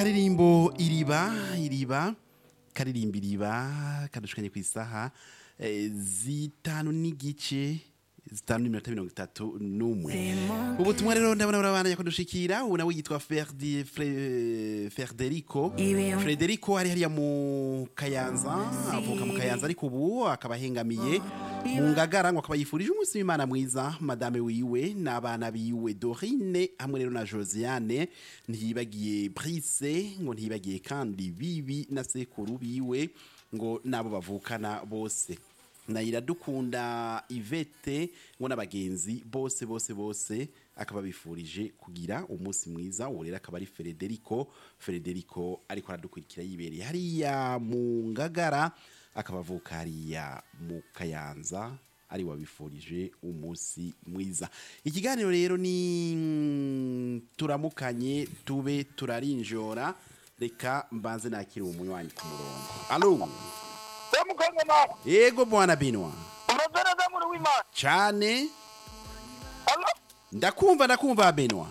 akaririmbo iriba iriba karirimba iriba kadushukanye ku isaha eh, zitanu n'igice zitanu n'iminota mirongo itatu n'umwe ubutumwa rero ndabona burabandanya kudushikira ubu nawe yitwa Ferdi- Fre- Federico Frederico ari hariya mu Kayanza avuka mu Kayanza ariko ubu akaba ahengamiye mu Ngagara ngo akaba yifurije umunsi w'Imana mwiza madame wiwe n'abana biwe Dorine hamwe rero na Josiane ntiyibagiye Brice ngo ntiyibagiye kandi bibi na sekuru biwe ngo nabo bavukana bose na iradukunda Ivete ngo n'abagenzi bose bose bose akaba bifurije kugira umunsi mwiza uwo rero akaba ari Federico Federico ariko aradukurikira yibereye hariya mu ngagara akaba avuka hariya mu kayanza ari wabifurije umunsi mwiza ikiganiro rero ni mm, turamukanye tube turarinjora reka mbanze nakire umunywanyi ku murongo alo Semukongoma, yego bwana binwa umeze neza muri w'Imana. cyane Allo? ndakumva ndakumva benwa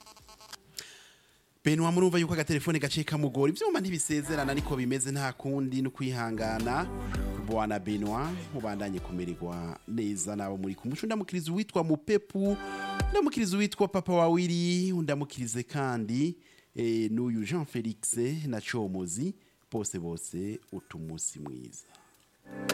benwa murumva yuko agatelefone gaciye kamugora ivyuma ntibisezerana niko bimeze nta kundi no kwihangana bwana benwa mubandanye kumererwa neza nabo muri kumuco ndamukiriza uwitwa mupepu ndamukiriza uwitwa papa wawiri ndamukirize kandi eh, n'uyu jean felix na comozi bose bose utumusi mwiza